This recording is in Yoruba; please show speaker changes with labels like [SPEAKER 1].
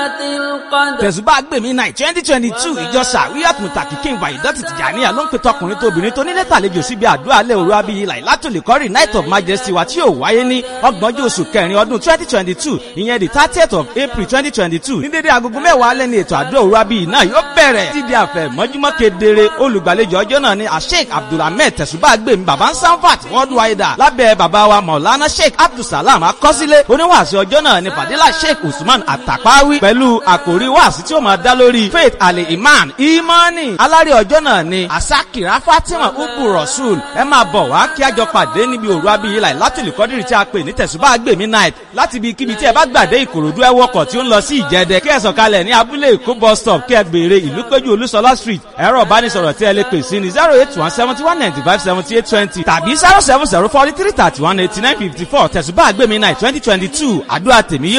[SPEAKER 1] tẹ̀sùbá gbèmí náà twenty twenty two ìjọ sàwíyàt mùtàkì kí n wà ìdọ́tì tìjànìyà ló ń pe tọkùnrin tóbìnrin tó nílé tàlejò síbi àdúrà alẹ́ òru abiyì láì látòlẹ́kọ́rì night of majesty wa tí yóò wáyé ní ọgbọ̀njọ́ oṣù kẹrin ọdún twenty twenty two ìyẹn the thirtieth of april twenty twenty two ní dédé agogo mẹ́wàá alẹ́ ní ètò àdúrà òru abiyì náà yóò bẹ̀rẹ̀ títí àfẹ́ mọ́júmọ́ kedere olùgbàlejò ọjọ́ náà ni asheik abdulhamid tẹ̀sùbá gbèmí baba ń sanfat worldwide lábẹ́ baba wa maulana sheik abdulsalam akọ́sílẹ̀ oníwàásù ọjọ́ náà ni fadila sheik usman atapawi pẹ̀lú àkòrí wàásù tí ó máa dá lórí faith ali iman imani alárè ọjọ́ náà ni asakira fatima ubu rasul ẹ máa bọ̀ wá kí a jọ pàdé níbi òru abiyì láì látìlú kọ́dírì tí a pè ní tẹ̀sùbá gbèmí night láti ibi kíbi tí ẹ bá gbàdé ìkòròdú ẹ wọkọ̀ tí ó ń lọ sí ìjẹdẹ kí ẹ sọ̀kalẹ̀ ní abúlé èkó bus stop kí ẹ béèrè ìlú péjú olúṣọlá street ẹ̀rọ ìbánisọ̀rọ̀ tí ẹ lè pè sí ní zero eight one seventy one ninety five seventy eight twenty tàbí zero seven zero forty three thirty one eighty nine fifty four tẹ̀sùbá gbèmí night twenty twenty two àdúrà tèmi yóò